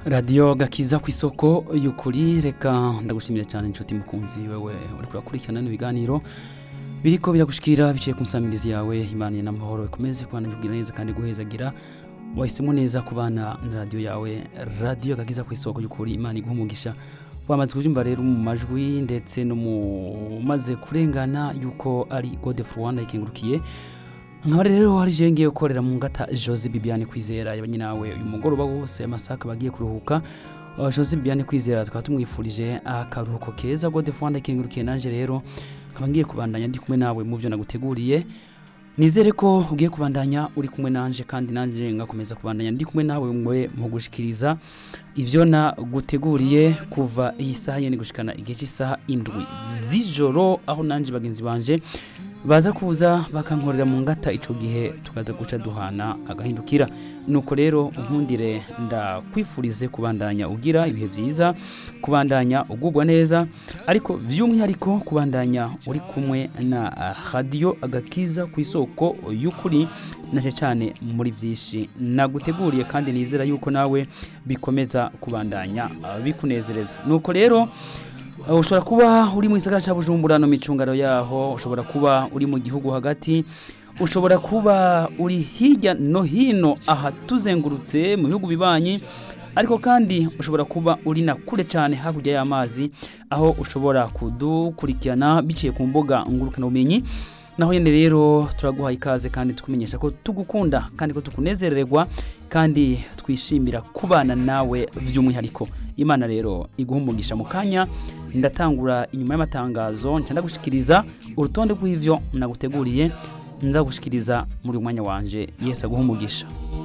radiyo gakiza ku isoko y'ukuri reka ndagushimira cyane inshuti mukunzi wewe uri kurakurikirana n'ibiganiro biriko biragushikira biciye ku nsamirizi yawe imana n'amahoro ikomeze kubana kugira neza kandi guhezagira wahisemo neza kubana na radiyo yawe radiyo gakiza ku isoko y'ukuri imana iguha umugisha wamaze kubyumva rero mu majwi ndetse no mu maze kurengana yuko ari godefro rwanda ikengurukiye nkaba rero hari je ngiye gukorera mu ngata jose bibiane kwizera yabanye nawe uyu mugoroba wose amasaka bagiye kuruhuka Uh, jose bibiane kwizera tukaba tumwifurije akaruhuko keza godefro rwanda ikengurukiye nanje rero nkaba ngiye kubandanya ndi kumwe nawe mu byo naguteguriye nizere ko ugiye kubandanya uri kumwe nanje kandi nanje ngakomeza kubandanya ndi kumwe nawe mwe mu gushikiriza ivyo naguteguriye kuva iyi saha yene gushikana igihe cy'isaha indwi z'ijoro aho nanje bagenzi banje baza kuza bakankorera mu ngata ico gihe tukaza guca duhana agahindukira nuko rero unkundire ndakwifurize kubandanya ugira ibihe byiza kubandanya ugubwa neza ariko by'umwihariko kubandanya uri kumwe na radiyo agakiza ku isoko y'ukuri nacyo cyane muri byinshi naguteguriye kandi nizera yuko nawe bikomeza kubandanya uh, bikunezereza nuko rero Uh, ushobora kuba uri mu gisagara cya bujumbura no micungano yaho ushobora kuba uri mu gihugu hagati ushobora kuba uri hirya no hino aha tuzengurutse mu bihugu bibanyi ariko kandi ushobora kuba uri na kure cyane hakurya y'amazi aho ushobora kudukurikirana biciye ku mbuga ngurukanabumenyi naho nyine rero turaguhaye ikaze kandi tukumenyesha ko tugukunda kandi ko tukunezererwa kandi twishimira kubana nawe by'umwihariko imana rero iguha umugisha mu kanya ndatangura inyuma y'amatangazo nca ndagushikiriza urutonde rw'ivyo naguteguriye ndagushikiriza muri uyu mwanya wanje yesu aguha umugisha